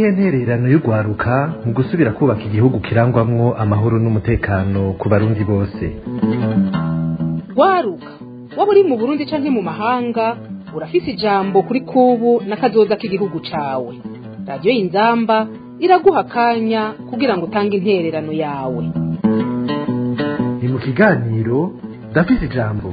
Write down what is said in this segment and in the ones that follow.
niyo ntererano y'urwaruka mu gusubira kubaka igihugu kirangwamwo amahoro n'umutekano ku barundi bose waruka waba uri mu burundi canke mu mahanga urafise ijambo kuri kubu n'akazoza k'igihugu cawe radiyo y'inzamba iraguha akanya kugira ngo utange intererano yawe ni mu kiganiro ndafise ijambo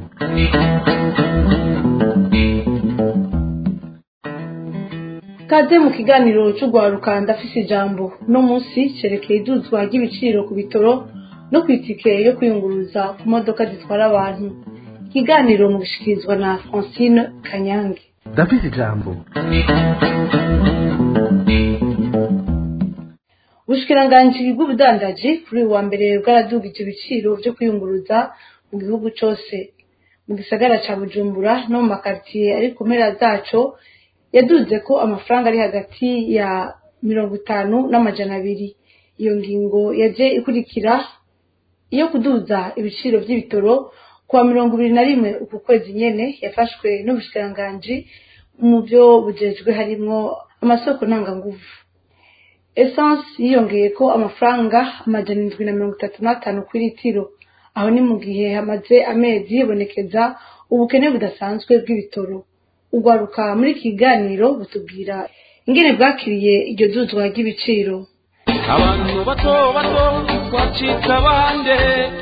kaze mu kiganiro cy'urwaruka ndafise ijambo no munsi cerekeye iduzwa ry'ibiciro ku bitoro no ku itike yo kwiyunguruza ku modoka zitwara abantu ikiganiro mu gushikirizwa na francine kanyange ndafise ijambo ubushikiranganji bw'ubudandaji kuri uyu wa mbere bwaradugije ibiciro vyo kwiyunguruza mu gihugu cose mu gisagara ca bujumbura no mu makaritiye ari ku mpera zaco yaduze ko amafaranga ari hagati ya mirongo itanu n'amajana abiri iyo ngingo yaje ikurikira iyo kuduza ibiciro vy'ibitoro kuwa mirongo ibiri na rimwe uku kwezi nyene yafashwe n'ubushikiranganji mu vyo bujejwe harimwo amasoko ntanganguvu essence yiyongeye ko amafaranga amajana indwi na mirongo itatu n'atanu ku litiro aho ni mu gihe hamaze amezi yibonekeza ubukene budasanzwe bw'ibitoro urwaruka muri iki kiganiro butubwira ingene bwakiriye iryo duzwa ry'ibiciro abantu bato bato twacitse abande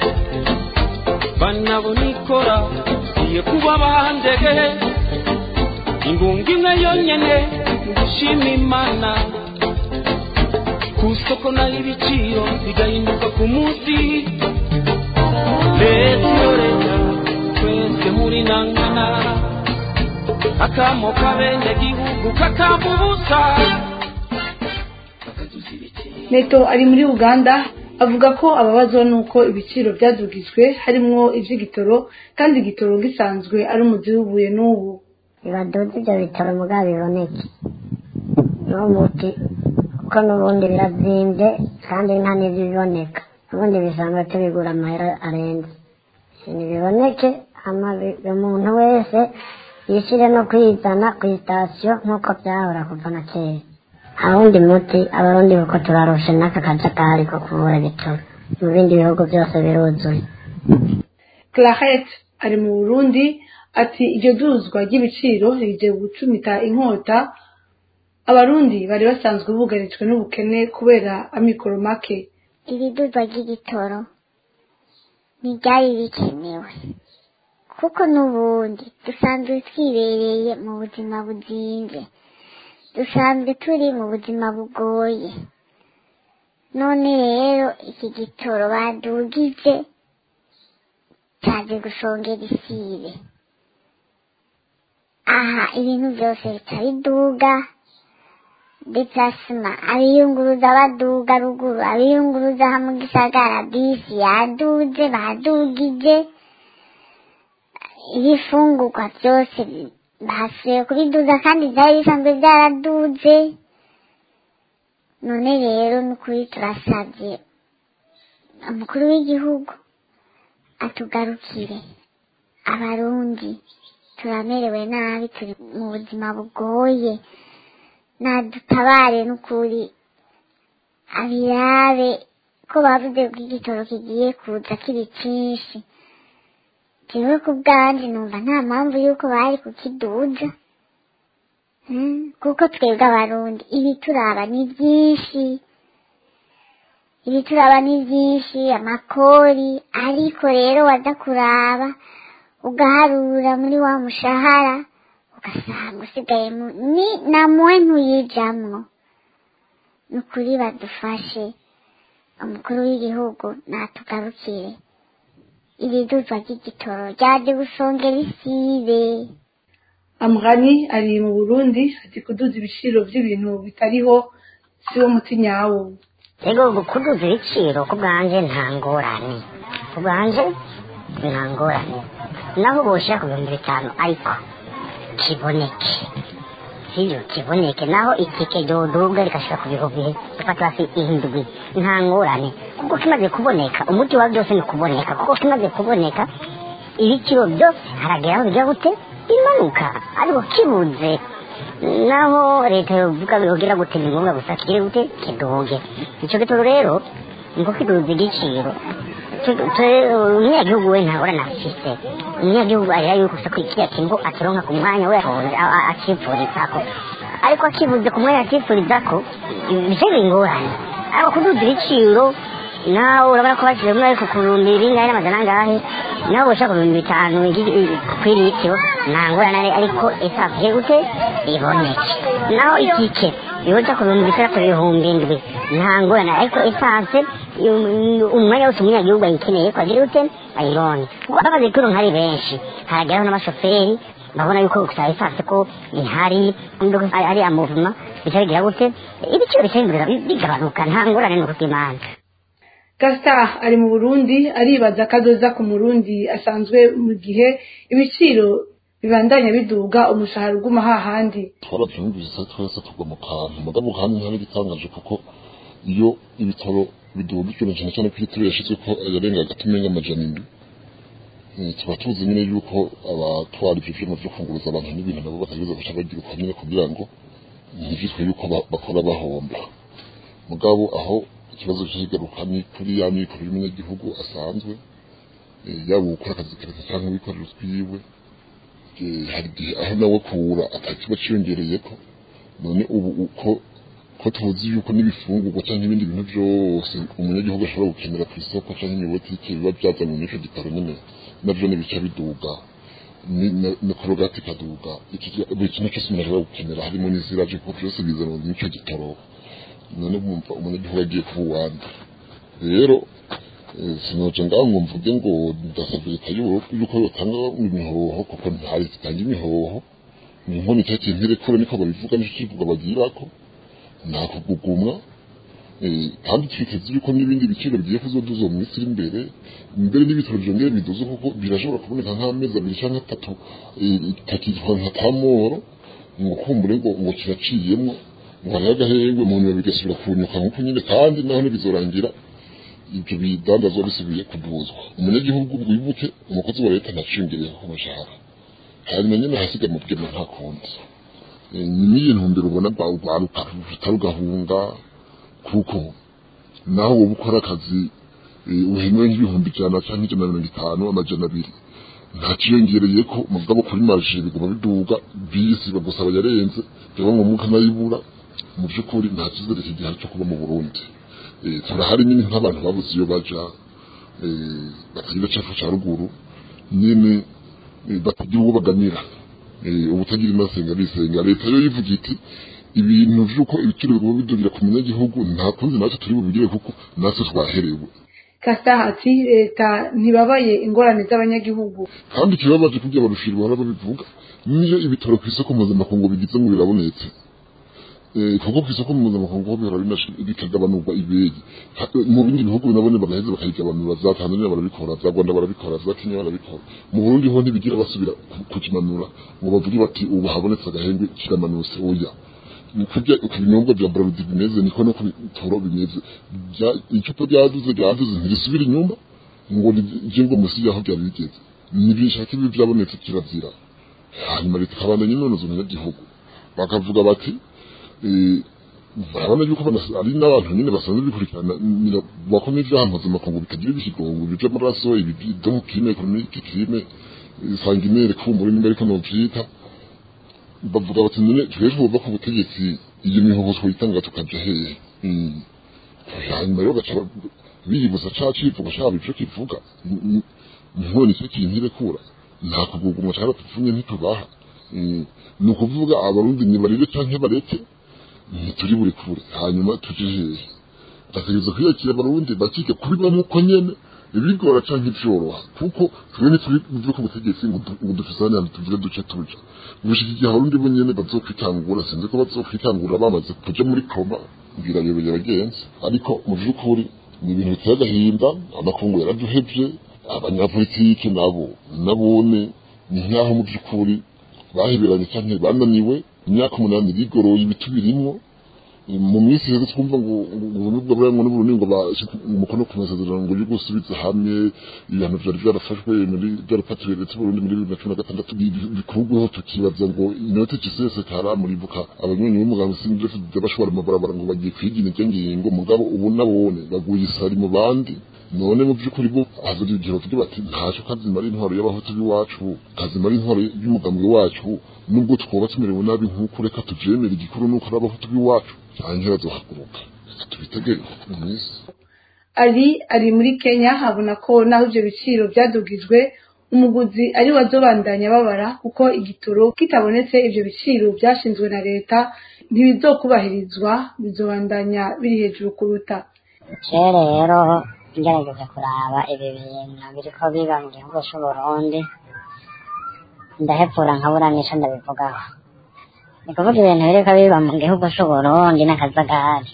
banabona ikora iye kuba bandege ingunga imwe yonyene ngushima imana ku isoko naho ibiciro bigahinduka ku munsi leta iyo leta twese muri nangana akamo k'abenegihugu kakamba ubusa neto ari muri uganda avuga ko ababazwa n'uko ibiciro byadugijwe harimwo ivy'igitoro kandi igitoro gisanzwe ari umuzi w'ubuye n'ubu bibaduze ibyo bitaro mugabo biboneke niwo muti kuko n'ubundi birazimvye kandi nta n'ivyo biboneka ubundi bisanzwe tubigura amahera arenze ntibiboneke hama bi- umuntu wese yishire no kwizana ku sitasiyo nk'uko byahora kuva na kera awundi muti abarundi kuko turarushe n'aka kajagari ko kubura ibitoro mu bindi bihugu byose biruzuye claret ari mu burundi ati iryo duzwa ry'ibiciro rije gucumita inkota abarundi bari basanzwe bugarijwe n'ubukene kubera amikoro make ibidurwa ry'igitoro ntibyari bikenewe kuko n'ubundi dusanzwe twibereye mu buzima buzinze dusanzwe turi mu buzima bugoye none rero iki gitoro badugije cyaje gusongera isibe aha ibintu byose bica biduga deplasma abiyunguruza baduga ruguru abiyunguruza aha mu gisagara bisi yaduze badugije ibifungurwa byose basubiye kubiduza kandi byari bisanzwe byaraduze none rero ni ukuri turasabye umukuru w'igihugu atugarukire abarundi turamerewe nabi turi mu buzima bugoye nadutabare n'ukuri abirabe ko bavuze ko igitoro kigiye kuza kiri cyinshi jewe ku bwanje numva nta mpamvu y'uko bari kukiduza Hmm, kuko twebwe abarundi ibituraba ni byinshi ibituraba ni byinshi amakori ariko rero waza kuraba ugaharura muri wa mushahara ugasanga usigaye mu- ni namuwe ntuyijamwo ni ukuri badufashe umukuru w'igihugu natugarukire ibiduzwa ry'igitoro ryaje gusongera isibe amrani ari mu burundi ati kuduza ibiciro by'ibintu bitariho si wo muti nyawo rero ubu kuduza ibiciro ku bwanje nta ngorane ku bwanje nta ngorane naho boshira ku bihumbi bitanu ariko kiboneke sibyo kiboneke naho itike ryoduga rigashira ku bihumbi dufata hasi ihindwi nta ngorane kuko kimaze kuboneka umuti wa byose ni kuboneka kuko kimaze kuboneka ibiciro byose haragera aho bijya gute bimanuka ariko kibuze naho leta yovuga yogira gute ni ngombwa gusa kigire gute kiduge ico gitoro rero niko kiduza igiciro umunyagihugu we ntahora na afise umunyagihugu arira yuko gusa kiriya kintu ataronka ku mwanya we acipfurizako ariko akibuze ku mwanya acipfurizako bice bingorane ariko kuduza ibiciro nawe urabona ko bashyize umwe ariko ku bihumbi bingahe n'amajana angahe nawe ushaka ibihumbi bitanu kuri litiro nta ngorane ariko esanse gute iboneke naho itike ibuza ku bihumbi bitandatu ibihumbi indwi nta ngorane ariko esanse umwanya wose umunyagihugu ayikeneye ko agira ute ayibonye bamaze kuronka ari benshi harageraho n'abashoferi babona yuko gusa esanse ko ihari ari amuvuma bica bigira gute ibiciro bica bigabanuka nta ngorane ni ukubw'imana gasita ari mu burundi aribaza akadoza ku murundi asanzwe mu gihe ibiciro bibandanya biduga umushahara uguma hahandi twarabyumvise twese tugwa mu kantu mugabo kandi ntari gitangaje kuko iyo ibitaro biduga ikintu cyane cyane ko itiro yashyizwe ko yarenga hagati menga amajana indwi tuba tuzi nyine yuko abatwara ibyo byuma byo kunguruza abantu n'ibintu nabo bakagereza guca bagira uko nyine kugira ngo ntibyitwe yuko bakora bahomba mugabo aho ikibazo kigaruka ni kuri ya mikoro y'umunyagihugu asanzwe yaba gukora akazi kareka cyangwa wikorera utwiwe hari igihe aho nawe kura atakiba cyiyongereye ko none ubu uko ko tuzi yuko n'ibifungurwa cyangwa ibindi bintu byose umunyagihugu ashobora gukenera ku isoko cyangwa imibotike biba byazanywe n'icyo gitaro nyine nabyo bica biduga na korogati ikaduga buri kintu cyose umuntu ashobora gukenera harimo n'iziraje kuko byose bizanwa n'icyo gitaro none mwumva umunyagihugu agiye kuba uwandi rero sinoje ngaho ngo mvuge ngo ndasabye leta yuko yotanga imihoho kuko ntihari zitanga imihoho ni nko nicyo kintu irekure niko babivuga nicyo kivuga bagirako nta kugugumwa kandi twiteze yuko n'ibindi biciro bigiye kuzoduza mu minsi iri imbere imbere n'ibitaro byongere biduze kuko birashobora kuboneka nk'amezi abiri cyangwa atatu itakitwa nka tamoro ngo kumbure ngo ngo kiraciyemo ngo hariho agahengwe mu nyuma bigasubira kunyuka nk'uko nyine kandi naho ntibizorangira ibyo bidandazwa bisubiye kuduzwa umunyagihugu wibuke umukozi wa leta ntaciyongereyeho ku mushahara hanyuma nyine hasiga mu bwema nta kundi ni n'iyi ntumbero ubona rwaruka rugahunga kuko naho wowe ukora akazi uhemewe nk'ibihumbi ijana cyangwa ijana na mirongo itanu amajana abiri ntaciyongereye ko mugabo kuri marije biguma biduga bisi bagusaba yarenze byaba ngombwa ukanayibura mu by'ukuri nta cyizere kigihari cyo kuba mu burundi turahari nyine nk'abantu babuze iyo baja batagira cyafu cya ruguru nyine batagira uwo baganira ubutagira inasenga bisenga leta yo yivuga iti ibintu by'uko ibiciro biguma bidugira ku munyagihugu nta kundi natwe turi bubigire kuko natwe twaherewe kasita ati leta ntibabaye ingorane z'abanyagihugu kandi ikibabaje kugira barushira bahora babivuga niyo ibitaro ku isoko mpuzamakungu bigize ngo birabonetse kuko ku isoko mpuzamakungu ho bihora bikagabanurwa ibegi mu bindi bihugu binabone bagaheza bakayigabanura za tanzania barabikora za rwanda barabikora za kenya barabikora mu burundi ho ntibigira basubira kukimanura ngo bavuge bati ubu habonetse agahengwe kiramanutse oya kurya uko ibinyobwa bya braludi bimeze niko no ku bitoro bimeze icupa ryaduze ryaduze ntirisubira inyuma ngo rije ngo munsi yaho byari bigeze nibishaka ibi byabonetse kirazira hanyuma leta ikabandanya inonoza umunyagihugu bakavuga bati barabona yuko ari n'abantu nyine basanzwe bikurikirana bakomeye ibyaha mpuzamakungu bitagira ibisigongo ibi by'amaraso ibi byo kirime ekonomike kirime sanginere kumbura nimba ariko novyita bavuga bati none twebwe buva ku butegetsi iyo mihoho twitanga tukaja hehe hanyuma rero gaca biyibuza ca civuga caba ico kivuga none icyo kintu irekura nta kugugumwa cyangwa tupfunye ntitubaha ni ukuvuga abarundi nibarire canke bareke ntituri buri kure hanyuma tuje hehe bategereza kwiyakira abarundi bakike kubibamo uko nyene ibigora canke ivyoroha kuko twe ntituri muve ku butegetsi ngo dufisane hano tuvuge duce tuja gushika igihe abarundi bo nyene bazokwitangura sinzi ko bazokwitangura bamaze kuja muri koma ngira yobeye abagenzi ariko mu vy'ukuri ni ibintu biteye agahinda amakungu yaraduhevye abanyapolitiki nabo nabone ni nk'aho mu by'ukuri baheberanye canke bananiwe imyaka umunani bigoroye ibitu birimwo mu minsi iheze twumva ngo ubunubwa bwa ngo n'uburundi ngo bashyize umukono ku masezerano ngo yo gusubiza hamwe ibihano vyari vyarafashwe muri vyarafatiwe leta y'uburundi muri bibiri na cumi na gatandatu bikurweho tukibaza ngo inote ciseseka muribuka abanywanyi b'umuganga sindefide bashobora mu barabara ngo bagiye kwigina iryo ngingo mugabo ubu nabone baguye isari mu bandi none mu by'ukuri bo hazira igihe bavuga bati ntacyo kazimara intwaro y'abahutu b'iwacu kazimara intwaro y'umugambwe wacu nubwo twoba tumerewe nabi nk'uko reka tuvyemere igikuru nuko ari abahutu b'iwacu hanyuma bazohaguruka reka tubitegere mu minsi ari ari muri kenya habona ko naho ibyo biciro byadugijwe umuguzi ari we azobandanya babara kuko igitoro kitabonetse ibyo biciro byashinzwe na leta ntibizokubahirizwa bizobandanya biri hejuru kuruta kera rero ngerageza kuraba ibi bintu biriko biba mu gihugu c'uburundi ndahepfura nkabura n'ico ndabivugaho ni kuvuga ibintu biriko biba mu gihugu c'uburundi n'akazagari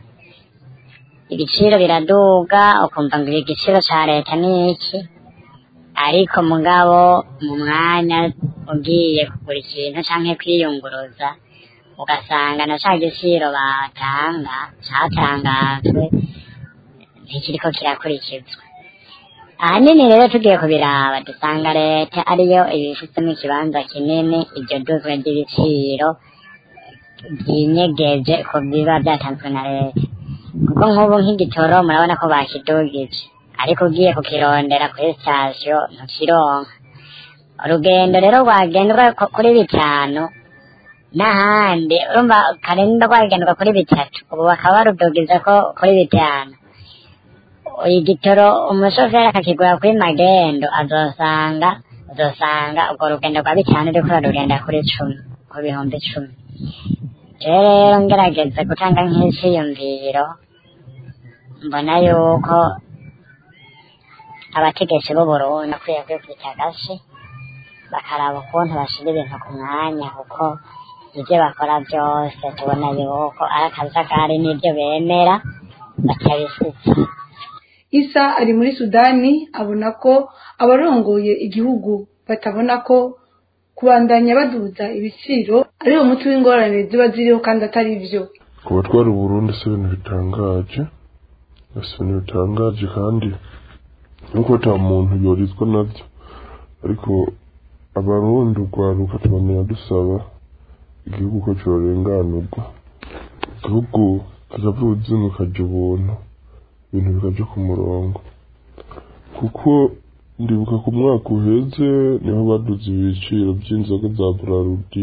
ibiciro biraduga ukumva ngo igiciro ca leta ni iki ariko mugabo mu mwanya ugiye kugura ikintu canke kwiyunguruza ugasanga na ca giciro batanga catangajwe ntikiriko kirakurikizwa ahanini rero tugiye kubiraba dusanga leta ariyo ibifitemo ikibanza kinini iryo duzwe ry'ibiciro byinyegeje ku biba byatanzwe na leta kuko nk'ubu nk'igitoro murabona ko bakidugije ariko ugiye kukirondera kuri sitasiyo ntukironka urugendo rero rwagendwa kuri bitanu n'ahandi urumva karenda rwagendwa kuri bitatu ubu bakaba barudugiza ko kuri bitanu igitoro umushoferi akakigura kuri magendo azosanga uzosanga urwo rugendo rwa bitanu ruriko ruragenda kuri cumi ku bihumbi icumi rero ngerageza gutanga nk'iciyumviro mbona yuko abategetsi b'uburundi bakwiye kwikubita agashi bakaraba ukuntu bashira ibintu ku mwanya kuko ibyo bakora byose tubona yuko ari akajagari n'ibyo bemera batabisitsa isa ari muri sudani abona ko abarongoye igihugu batabona ko kubandanya baduza ibiciro ari wo muti w'ingorane ziba ziriho kandi atari byo ku batwara uburundi si ibintu bitangaje si ibintu bitangaje kandi nuko ata muntu yorizwa nabyo ariko abarundi urwaruka tubonera dusaba igihugu ko cyorenganurwa igihugu kikavuza kikajya ubuntu ibintu bikajya ku murongo kuko ndibuka ku mwaka uheze niho baduze ibiciro by'inzoga za burarudi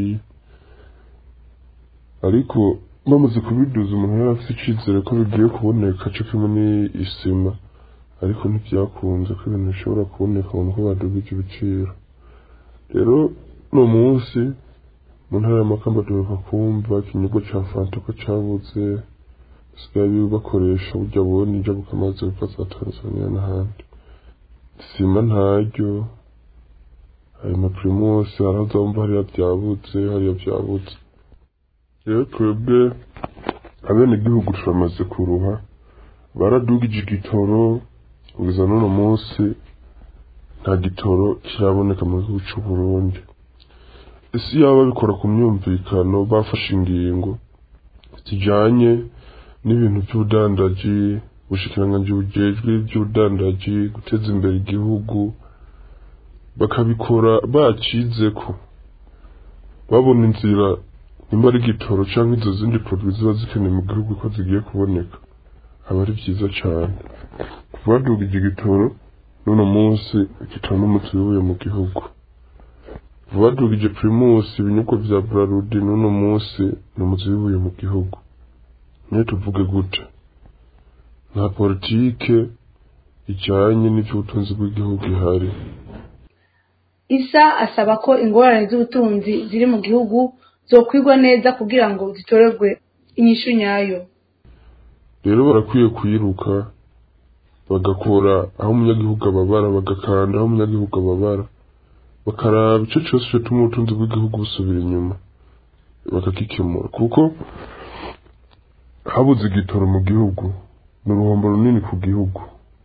ariko bamaze kubiduza umuntu yari afite icyizere ko bigiye kuboneka cyo kimwe n'isima ariko ntibyakunze ko ibintu bishobora kuboneka mu ko badugije ibiciro rero uno munsi mu ntara y'amakamba duheruka kumva ikinyobwa cya fanta ko cyabuze basigaye bakoresha burya bubona injabuka amazi biva za tanzania n'ahandi sima ntaryo ayo mapirimusi harazamva hariya byabutse hariya byabutse rero twebwe abenegihugu turamaze kuruha baradugije igitoro kugeza n'uno munsi nta gitoro kiraboneka mu gihugu cy'u Burundi ese yaba babikora ku myumvikano bafashe ingingo zijanye n'ibintu by'ubudandaji ubushikiranganji bujejwe by'ubudandaji guteza imbere igihugu bakabikora bacizeko babona inzira nimba ari igitoro cyangwa izo zindi produit ziba zikenewe mu gihugu ko zigiye kuboneka aba ari byiza cyane kuva badugije igitoro n'uno munsi igitoro n'umuti wibuye mu gihugu kuva badugije primus ibinyobwa vya brarudi n'uno munsi ni umuti wibuye mu gihugu niyo tuvuge gute nta politike ijanye n'ivy'ubutunzi bw'igihugu ihari isa asaba ko ingorane z'ubutunzi ziri mu gihugu zokwigwa neza kugira ngo zitorerwe inyishu nyayo rero barakwiye kuyiruka bagakora aho umunyagihugu ababara bagakanda aho umunyagihugu ababara bakaraba ico cose cotuma ubutunzi bw'igihugu busubira inyuma bakagikemura kuko habuze igitoro mu gihugu ni uruhombo runini ku gihugu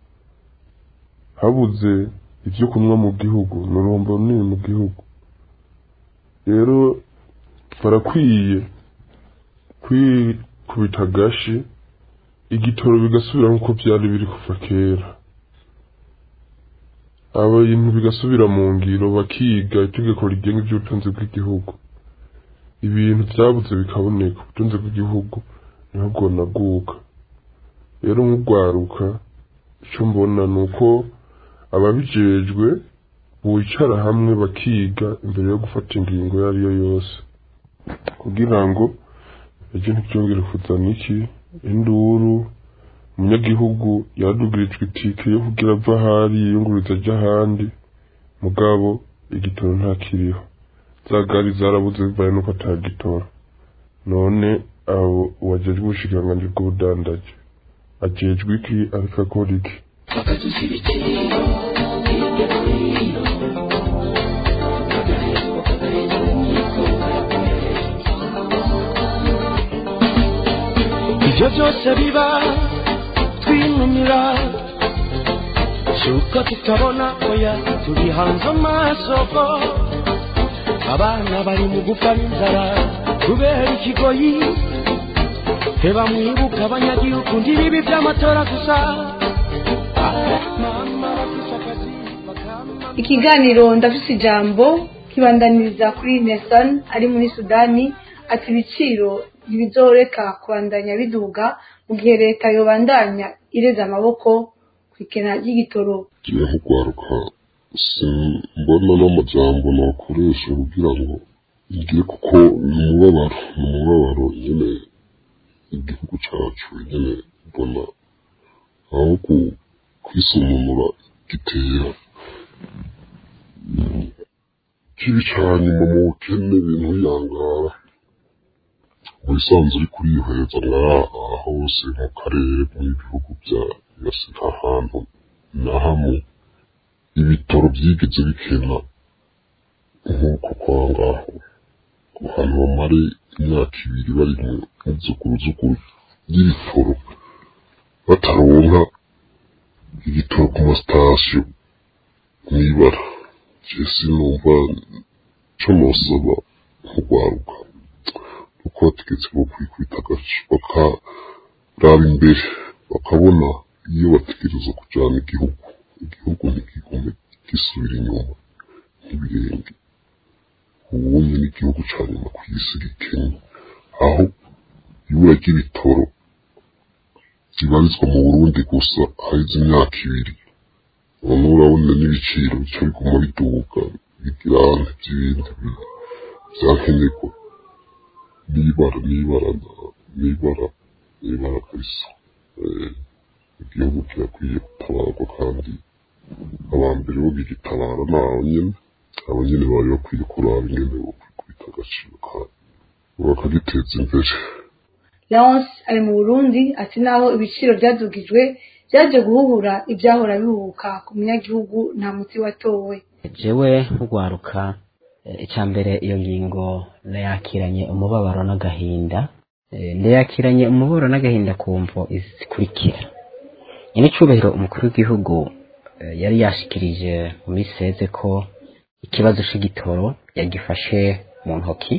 habuze ibyo kunywa mu gihugu ni uruhombo runini mu gihugu rero barakwiye bikubita agashi igitoro bigasubira nk'uko byari biri kuva kera abantu bigasubira mu ngiro bakiga itegeko rigenga iby'ubutunzi bw'igihugu ibintu byabuze bikaboneka ubutunzi bw'igihugu niho bwonaguka rero nk'urwaruka icyo mbona ni uko ababijejwe bicara hamwe bakiga imbere yo gufata ingingo iyo ari yo yose kugira ngo ejo ntibyongere kuzana iki induru umunyagihugu yadugirijwe itike yo kugira ava ahari yiyunguriza ajya ahandi mugabo igitoro ntakiriho za gari zarabuze bivaye nuko atagitora none abo uwajejwe ubushikiranganji bw'ubudandaji ajejwe iki ariko akora iki ibyo byose biba twinumira cyuko tutabona oya turi hanze amasoko abana bari mu gupfa n'inzara kubera ikigoyi reba mwibuka abanyagihugu ndibibi by'amatora gusa mama bafite akazi bakama ikiganiro ndafise ijambo kibandaniriza kuri nesan ari muri sudani ati ibiciro ntibizoreka kubandanya biduga mu gihe leta yobandanya ireze amaboko ku ikena ry'igitoro ngiye nk'urwaruka simbona n'amajambo nakoresha kugira ngo ngiye kuko ni umubabaro ni umubabaro nyine igihugu cyacu nyine mbona aho ku- kwisununura gitera kibi cyane mu bukene ibintu biyangara mu bisanzwe uri kuriheza nk'aha hose mu karere mu bihugu bya yose nta hantu na hamwe ibitaro byigeze bikena nk'uko kwa ngaho ku hantu bamare imyaka ibiri bari mu zuguruzuguru y'ibitoro bataronka igitoro ku masitasiyo mw'ibara jesi numva co nosaba nk'urwaruka uko bategetse bo kwikubita agace bakaraba imbere bakabona iyo bategereza kujyana igihugu igihugu ntikigume gisubira inyuma nk'ibirenge ubunye n'igihugu cya nyuma ku isi gikennye aho ibura ry'ibitoro ribarizwa mu burundi gusa haheze imyaka ibiri none urabona n'ibiciro bica biguma biduga bigirane by'ibindi bintu byankenerwa n'ibara n'ibara n'ibara n'ibara kabisa Eh, igihugu kirakwiye gutabarwa kandi abambere bo bigitabara ni abo nyene abo nyene bari bakwiye kuraba ingene bokwikubita agaciro kabo bakagiteza imbere leonce ari mu burundi ati naho ibiciro byadugijwe byaje guhuhura ibyahora bihubuka ku munyagihugu nta muti watowe jewe nk'urwaruka eh, icya mbere iyo ngingo nayakiranye umubabaro n'agahinda Eh, ndayakiranye umubabaro n'agahinda ku mvo izi zikurikira nyir'icyubahiro umukuru w'igihugu eh, yari yashikirije mu minsi iheze ko ikibazo c'igitoro yagifashe mu ntoki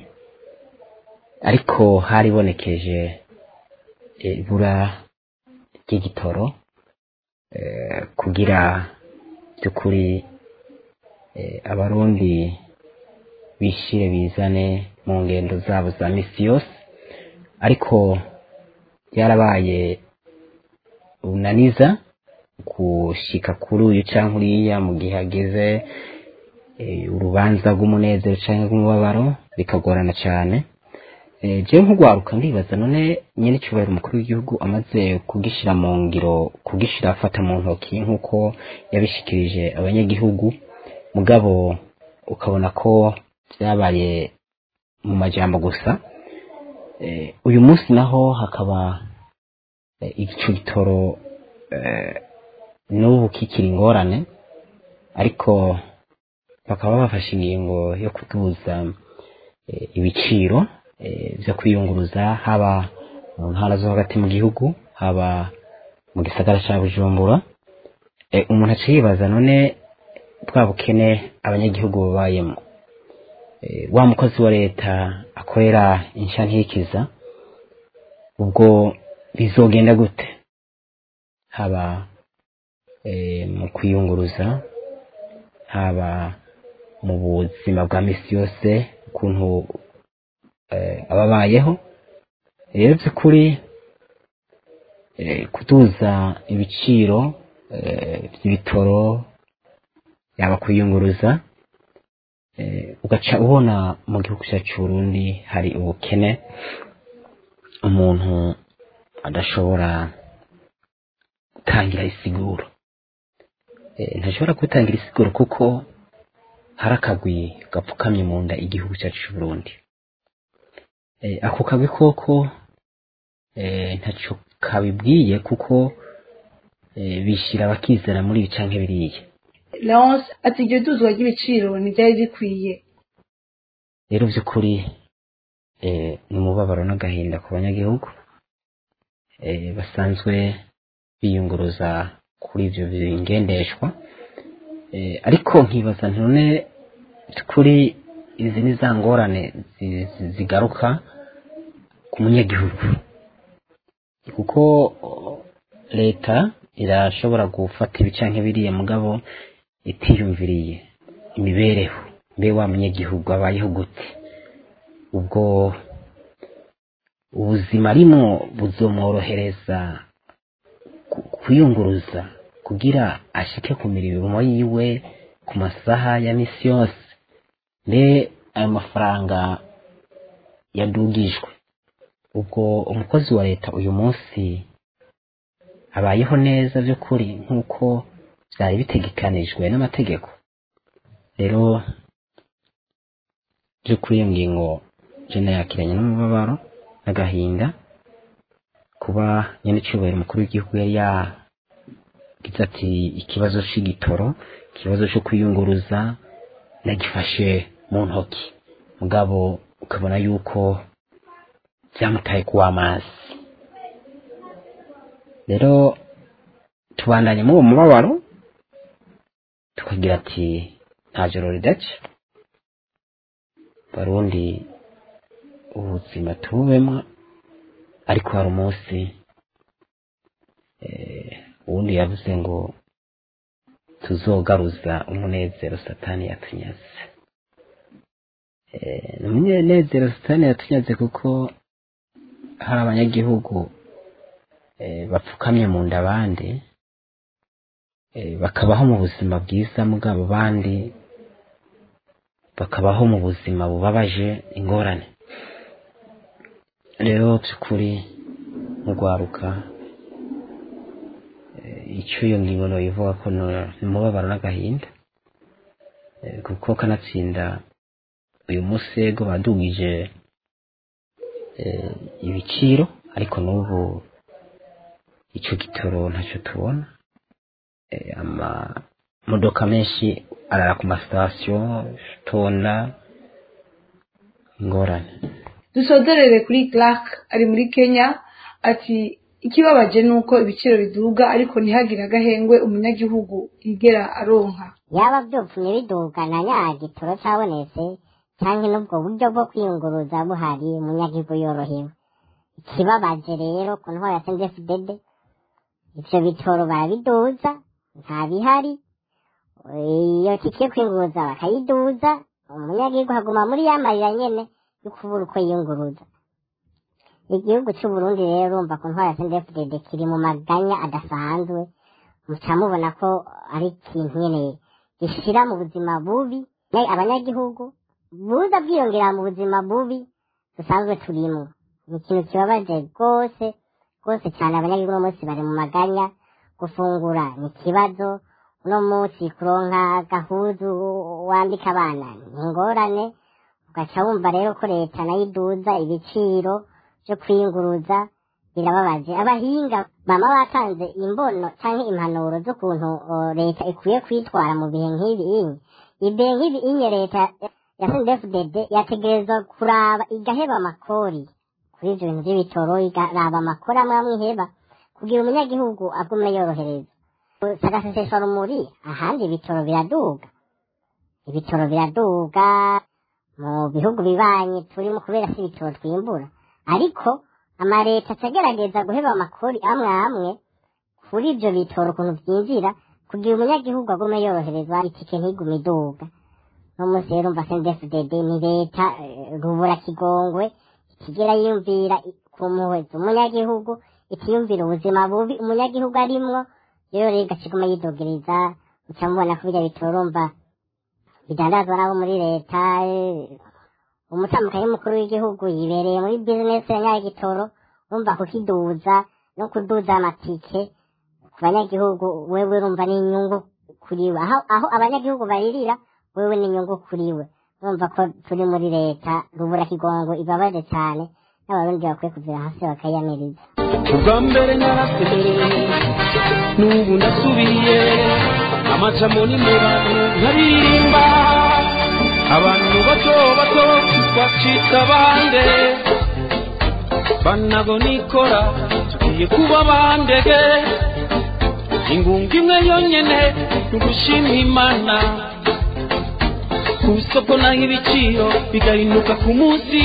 ariko haribonekeje eh, ibura ry'igitoro eh, kugira by'ukuri eh, abarundi bishire bizane mu ngendo zabo za misi yose ariko byarabaye unaniza gushika kuri uyu canke uriya mu gihe hageze eh, urubanza rw'umunezero canke rw'umubabaro bikagorana cane Eh, jewe nk'urwaruka ndibaza none nyene icyubahiro umukuru w'igihugu amaze kugishira mu ngiro kugishira afata mu ntoki nk'uko yabishikirije abanyagihugu mugabo ukabona ko vyabaye mu majambo gusa eh, uyu munsi naho hakaba eh, ico gitoro eh, n'ubu kikiri ingorane ariko bakaba bafashe ingingo yo kuduza eh, ibiciro eh, vyo kwiyunguruza haba mu ntara zo hagati mu gihugu haba mu gisagara ca bujumbura eh, umuntu aca yibaza none bwa bukene abanyagihugu babayemo eh, wa mukozi wa leta akorera insha ntikiza ubwo bizogenda gute haba eh, mu kwiyunguruza haba mu buzima bwa misi yose ukuntu eh, ababayeho rero by'ukuri eh, kuduza ibiciro eh, by'ibitoro yaba kwiyunguruza eh, ugaca ubona mu gihugu cyacu Burundi hari ubukene umuntu adashobora gutangira isiguro eh, ntashobora gutangira isiguro kuko hari akagwi gapfukamye mu nda igihugu cyacu cy'u Burundi eh, ako kagwi koko eh, ntacyo kabibwiye kuko eh, bishyira bakizera muri ibi canke biriya Leonce ati iryo duzwa ry'ibiciro ntibyari bikwiye rero by'ukuri eh, ni umubabaro n'agahinda ku banyagihugu eh, basanzwe biyunguruza kuri ibyo bingendeshwa eh, ariko nkibaza nti none by'ukuri izi ni za ngorane zi- zi- zigaruka ku munyagihugu kuko oh, leta irashobora gufata ibi canke biriya mugabo itiyumviriye imibereho mbe wa munyagihugu abayeho gute ubwo ubuzima arimwo buzomworohereza ku- kwiyunguruza kugira ashike ku mirimo yiwe ku masaha ya misi yose mbe ayo mafaranga yadugijwe ubwo umukozi wa leta uyu munsi abayeho neza by'ukuri nk'uko byari bitegekanijwe n'amategeko rero by'ukuri iyo ngingo jena yakiranye n'umubabaro n'agahinda kuba nyine icyubahiro umukuru w'igihugu yari yagize ati ikibazo cy'igitoro ikibazo cyo kwiyunguruza nagifashe mu ntoki mugabo ukabona yuko byamutaye kuwa amazi rero tubandanye muri uwo mubabaro tukagira ati nta joro ridaca barundi ubuzima tububemo ariko hari umunsi eh, uwundi yavuze ngo tuzogaruza umunezero satani yatunyaze Eh, ni umunezero satani yatunyaze kuko hari abanyagihugu eh, bapfukamye mu nda abandi eh, bakabaho mu buzima bwiza mugabo abandi bakabaho mu buzima bubabaje ingorane rero by'ukuri mu rwaruka eh, icyo iyo ngingo noyivuga ko no- ni umubabaro n'agahinda Eh, kuko kanatsinda uyu munsi yego badugije eh, ibiciro ariko n'ubu icyo gitoro ntacyo tubona Eh, amamodoka menshi arara ku masitasiyo tona ingorane dusozerere kuri Clark ari muri Kenya ati ikibabaje ni uko ibiciro biduga ariko ntihagire agahengwe umunyagihugu yigera aronka yaba byopfumye biduga na nya gitoro cyabonetse cyangwa n'ubwo buryo bwo kwiyunguruza buhari umunyagihugu yorohewe ikibabaje rero ku ntwaro ya sendefudede ivyo bitoro barabiduza nta bihari iyo tike yo kwiyunguruza bakayiduza umunyagihugu haguma muri ya marira nyene yo kubura uko yiyunguruza igihugu c'uburundi rero urumva ku ntwaro ya sendefudede kiri mu maganya adasanzwe muca mubona ko ari ikintu nyene gishira mu buzima bubi Ne- abanyagihugu buza bwiyongera mu buzima bubi dusanzwe turimwo ni ikintu kibabaje rwose rwose cyane abanyagihugu uno munsi bari mu maganya gufungura ni ikibazo uno munsi kuronka agahuzu wambika abana ni ingorane ugaca wumva rero ko leta nayo iduza ibiciro byo kwiyunguruza birababaje abahinga bama batanze imbono canke impanuro z'ukuntu o, leta ikwiye kwitwara mu bihe nk'ibi inye ibihe nk'ibi inye leta ya sndfdd yategerezwa kuraba igaheba amakori kuri ivyo bintu vy'ibitoro ikaraba amakori amwe amwe iheba kugira umunyagihugu agume yorohereza sagaseseshwa rumuri ahandi ibitoro biraduga ibitoro biraduga mu bihugu bibanye turimo kubera si ibitoro twimbura ariko amaleta acagerageza guheba amakori amwe amwe kuri ibyo bitoro ukuntu byinjira kugira umunyagihugu agume yoroherezwa itike ntigume iduga no munsi rero umva CNDD-FDD ni leta eh, rubura kigongwe ikigera yiyumvira i- ku mpuhwe z'umunyagihugu ikiyumvira ubuzima bubi umunyagihugu arimwo rero rero igaciguma yidogereza uca mubona ko birya bitorumva bidandazwa n'abo muri leta eh, umutambukanyi mukuru w'igihugu yibereye muri bizinesi ya nyagitoro urumva kukiduza no kuduza amatike ku banyagihugu wewe urumva ni inyungu kuri we aho, aho abanyagihugu baririra wewe ni inyungu kuri we urumva ko turi muri leta rubura kigongo ibabaje cyane n'abarundi bakwiye kuvira hasi bakayamiriza ubwa mbere narasemereye n'ubu ndasubiye amajamo ni mu bantu nkaririmba abantu bato bato bacitse abande banago nikora tugiye kuba bandege ingunga imwe yonyene ni ugushima imana ku isoko naho ibiciro bigahinduka ku munsi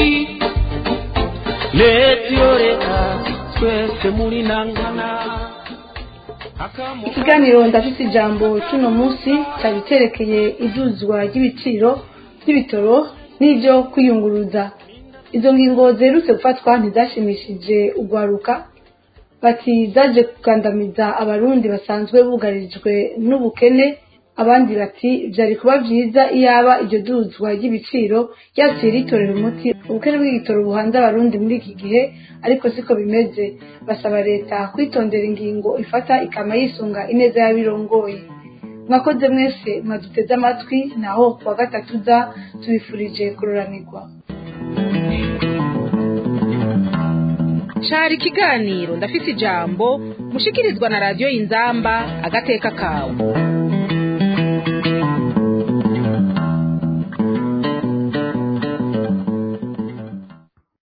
leta iyo leta twese muri nangana ikiganiro ndafite ijambo cy'uno munsi cyari cyerekeye iduzwa ry'ibiciro by'ibitoro n'ibyo kwiyunguruza izo ngingo ziherutse gufatwa ntizashimishije ugwaruka bati zaje kugandamiza abarundi basanzwe bugarijwe n'ubukene abandi bati byari kuba byiza iyaba iryo duzwa ry'ibiciro ryaciye ritorera umuti ubukene bw'igitoro buhanze abarundi muri iki gihe ariko siko bimeze basaba leta kwitondera ingingo ifata ikama yisunga ineza y'abirongoye mwakoze mwese mwaduteze amatwi naho kuwa gatatu uza tubifurije kuroranirwa cari ikiganiro ndafise ijambo mushikirizwa na radiyo inzamba agateka kawe